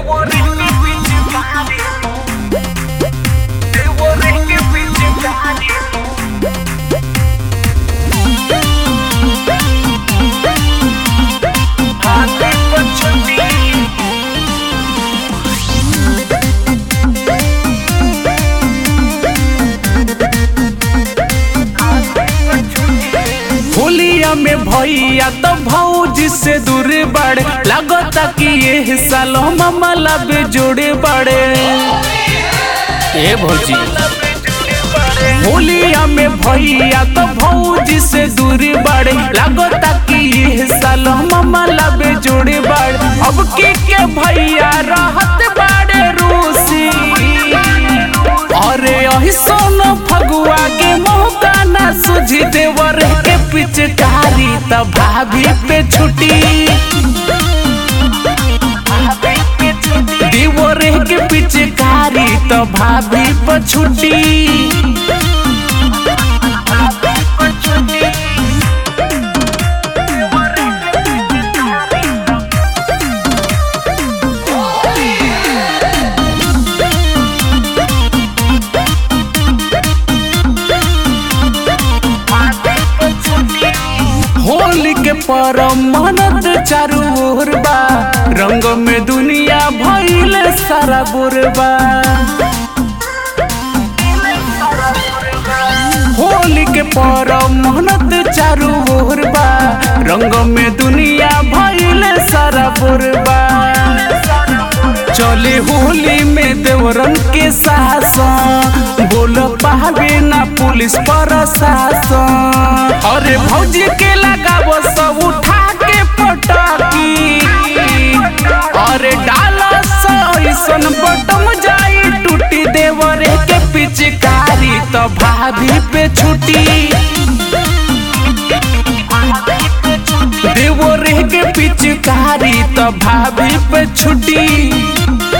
होलिया में भैया तो भौजी से दूर बड़े लगता कि ये सालो मामला बे जोड़े बड़े ए भौजी होलिया में भैया तो भौजी से दूर बड़े लगता कि ये सालो मामला बे जोड़े बड़े अब के के भैया रहत बड़े रूसी अरे यही सोनो फगुआ के मौका ना सुझी देवर के पिचकारी त भाभी पे छुटी देवर के पिचकारी त भाभी पे छुटी होली के परम मनत चारू ओर बा रंग में दुनिया भइल सारा बुरबा होली के परम मनत चारू ओर बा रंग में दुनिया भइल सारा बुरबा चले होली में देवरन के शासन बोल पावे ना पुलिस प्रशासन अरे भौजी के लगाबो सब उठा के पटाकी अरे डाला ऐसन बटम जाई टूटी देवरे के पिचकारी तो भाभी पे छुटी देवरे के पिचकारी तो भाभी पे छुटी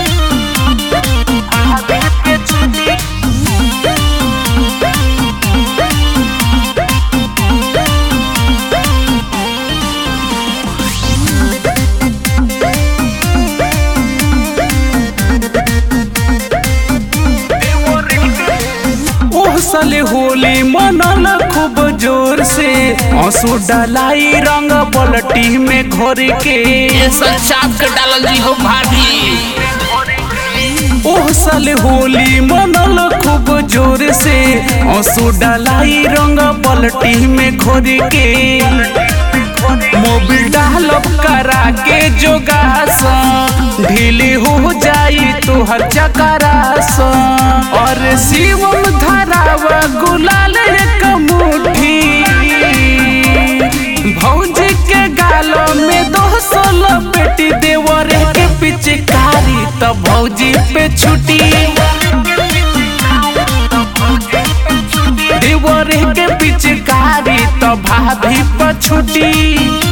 ओह साले होली मनल खूब जोर से आंसू डलाई रंग पलटी में घोर के ये सब चाप के डालल जी हो भाभी ओह साले होली मनल खूब जोर से आंसू डलाई रंग पलटी में घोर के मोबिल डालब करा के जोगास ढीली हो जाई तुहर चकरास और शिवम धरावा गुलाल एक मुट्ठी भौजी के गालो में दो सोलो बेटी देवर के पिचकारी तो भौजी पे छुटी देवर के पिचकारी तो भाभी पर छुटी